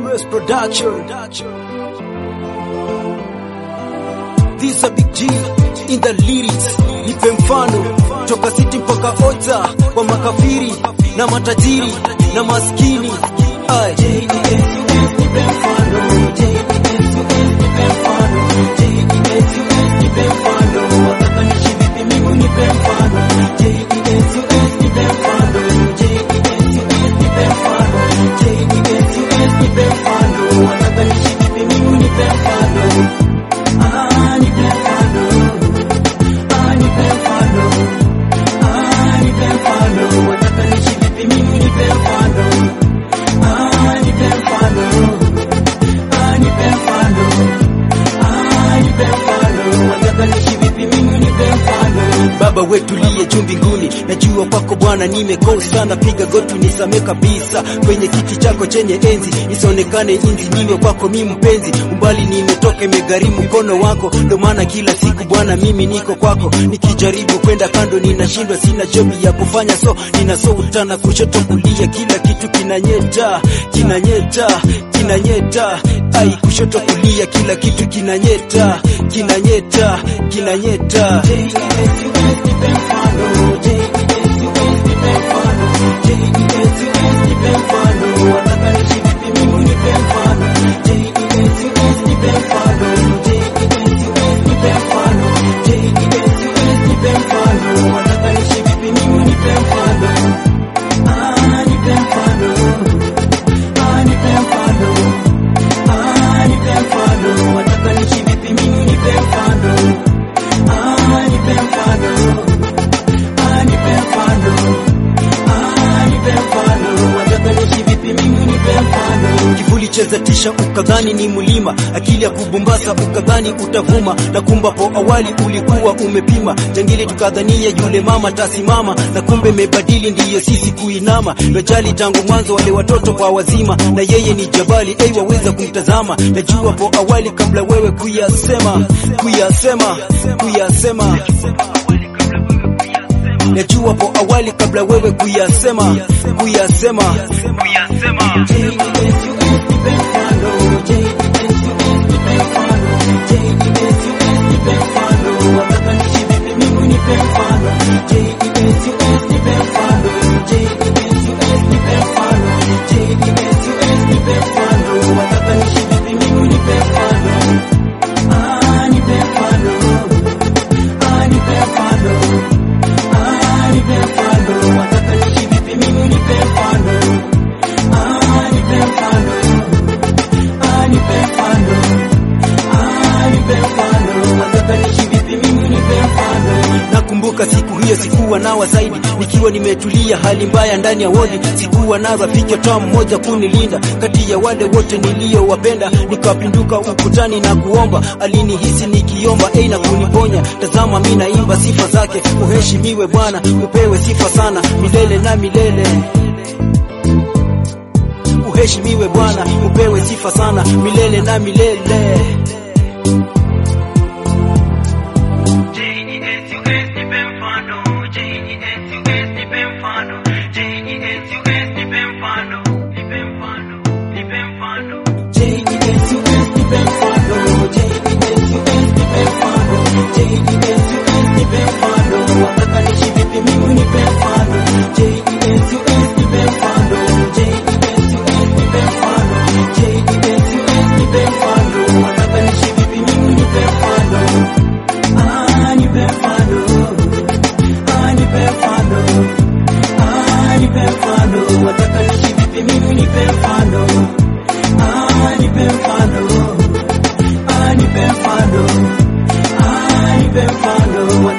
Best Production. This a big G in the lyrics. Nipe mfano toka city mpaka Ocha kwa makafiri na matajiri na maskini. Ay. Nipe mfano, nipe mfano, nipe mfano, wataka niishi vipi mimi nipe mfano. JDS nipe mfano, JDS nipe mfano, JDS nipe mfano, wataka niishi vipi mimi nipe mfano. Ah, nipe mfano. Ah, nipe mfano. Ah, nipe mfano. Wataka niishi vipi mimi nipe mfano. Ah, nipe mfano. Ah, nipe mfano. Ah, nipe mfano. Wataka niishi vipi mimi nipe mfano. Baba wetu liye juu mbinguni, najua kwako Bwana nimekosa, napiga goti nisamee kabisa, kwenye kiti chako chenye enzi, isionekane inzi, niwe kwako mi mpenzi, umbali nimetoka, imegharimu mkono wako, ndo maana kila siku Bwana mimi niko kwako, nikijaribu kwenda kando ninashindwa, sina jobi ya kufanya, so ninasouta na kushoto kulia, kila kitu kinanyeta, kinanyeta, kinanyeta, ai kushoto kulia, kila kitu kinanyeta, kinanyeta, kinanyeta. Kivuli cheza tisha ukadhani ni mlima, akili ya kubumbasa ukadhani utavuma, na kumbapo awali ulikuwa umepima jangili, tukadhania yule mama tasimama, na kumbe mebadili, ndiyo sisi kuinama. Lojali tangu mwanzo, wale watoto kwa wazima, na yeye ni jabali, ei waweza kumtazama. Najua po awali kabla wewe kuyasema, kuyasema, kuyasema Najua po awali kabla wewe kuyasema, kuyasema, kuyasema. Nakumbuka siku hiyo sikuwa nawa zaidi, nikiwa nimetulia, hali mbaya ndani ya wodi. Sikuwa na rafiki hata mmoja kunilinda, kati ya wale wote niliyowapenda. Nikapinduka ukutani na kuomba, alinihisi nikiomba ei na kuniponya. Tazama mi naimba sifa zake, uheshimiwe Bwana, upewe sifa sana milele na milele. Uheshimiwe Bwana, upewe sifa sana milele na milele. Nipe mfano,